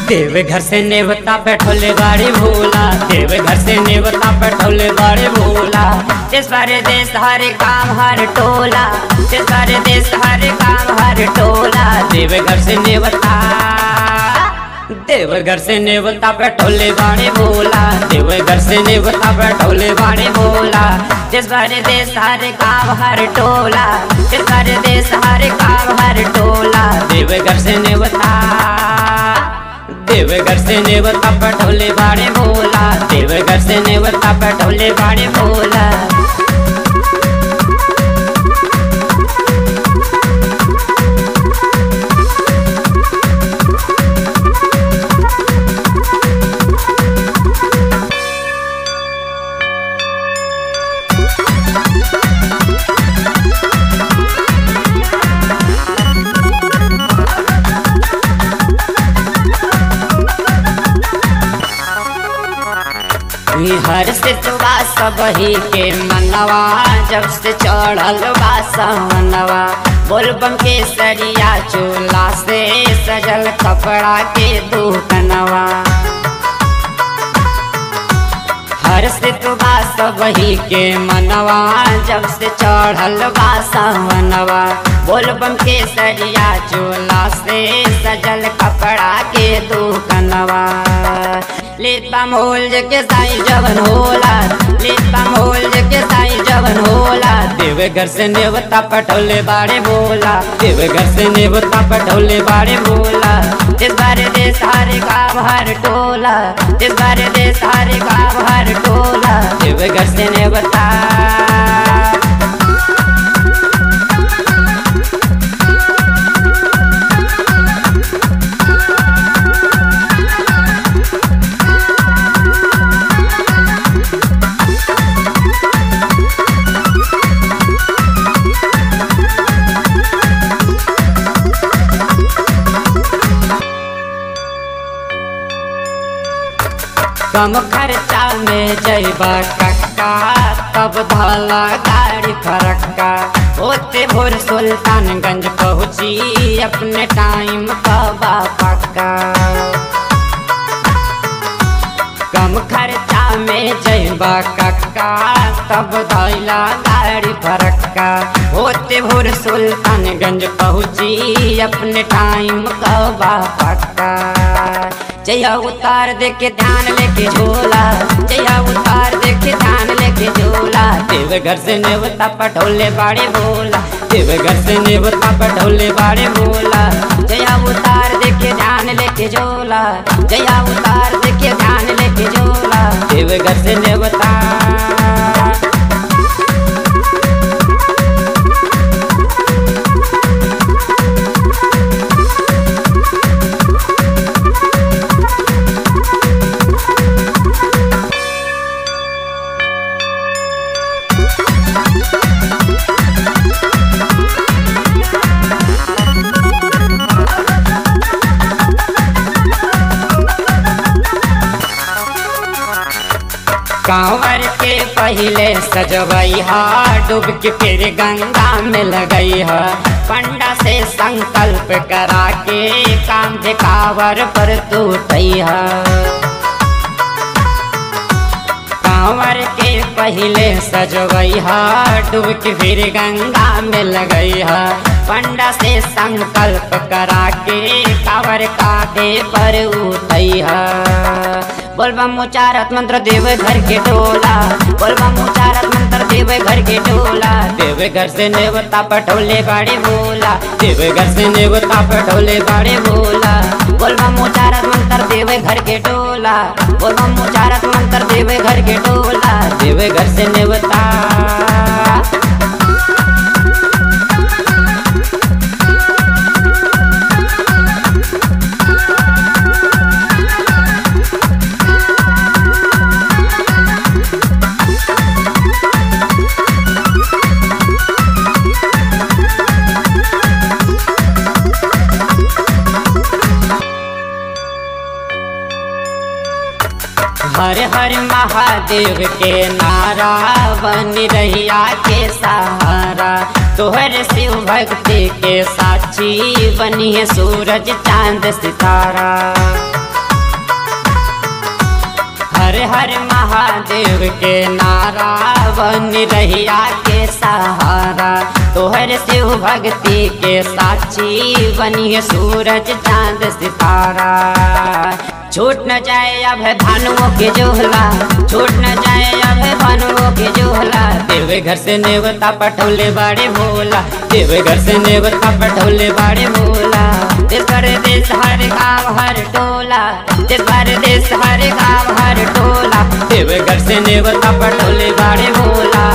देव घर से नेवता बैठोले बाड़े भोला देव घर से नेवता बैठोले बाड़े भोला जिस बारे देश हर काम हर टोला जिस बारे देश हर काम हर टोला देव घर से नेवता देव घर से नेवता बैठोले बाड़े भोला देव घर से नेवता बैठोले बाड़े भोला जिस बारे देश हर काम हर टोला जिस बारे देश हर काम हर टोला देव घर से नेवता देवघर से नेवता पटोले बाड़े भोला देवघर से नेवता पटोले बाड़े भोला हर से तुबा सबही के मनवा जब से चढ़ल बा सवनवा बोलबम के सरिया चूल्हा से सजल कपड़ा के दुकनवा हर से तुबा सबही के मनवा जब से चढ़ल बा सवनवा बोलबम के सरिया चूल्हा से सजल कपड़ा के दुकनवा लेता मोल के साई जवन होला लेता मोल के साई जवन होला देव घर से नेवता पटोले बाड़े बोला देव घर से नेवता पटोले बाड़े बोला इस बारे दे सारे गाँव हर टोला इस बारे दे सारे गाँव हर टोला देव घर से नेवता कम खर्चा में जैबा कक्का तब धला गाड़ी फरक्का होते भोर सुल्तानगंज पहुँची अपने टाइम कबा पक्का कम खर्चा में जैबा कक्का तब धैला गाड़ी फरक्का होते भोर सुल्तानगंज पहुँची अपने टाइम कबा पक्का जया उतार दे के ध्यान लेके झोला जया उतार दे के ध्यान लेके झोला देव घर से नेवता पटोले बाड़े बोला देव घर से नेवता पटोले बाड़े बोला जया उतार दे के ध्यान लेके झोला जया उतार दे के ध्यान लेके झोला देव घर से नेवता कांवर के पहले सजवई हा डूब के फिर गंगा में लगई हा पंडा से संकल्प करा के काम कांवर पर तू हा कांवर के पहले सजवई हा डूब के फिर गंगा में लगई हा पंडा से संकल्प करा के कांवर कांधे पर उठई हा बोलबम उचारत मंत्र देव घर के टोला बोलबम उचारत मंत्र देव घर के टोला देव घर से नेवता पटोले बाड़े बोला देव घर से नेवता पटोले बाड़े बोला बोलबम उचारत मंत्र देव घर के टोला बोलबम उचारत मंत्र देव घर के टोला देव घर से नेवता हर हर महादेव के नारा बन रहिया के सहारा तोहर शिव भक्ति के साक्षी बनी है सूरज चांद सितारा हर हर महादेव के नारा बन रहिया के सहारा तोहर शिव भक्ति के साक्षी बनिए सूरज चांद सितारा छूट न जाए अब भानुओं के जोहला छूट न जाए अब भानुओं के जोहला देवे घर से नेवता पटोले बाड़े भोला देवे घर से नेवता पटोले बाड़े भोला देश परदेश हर गाँव हर टोला देश परदेश हर गाँव हर टोला देवे घर से नेवता पटोले बाड़े भोला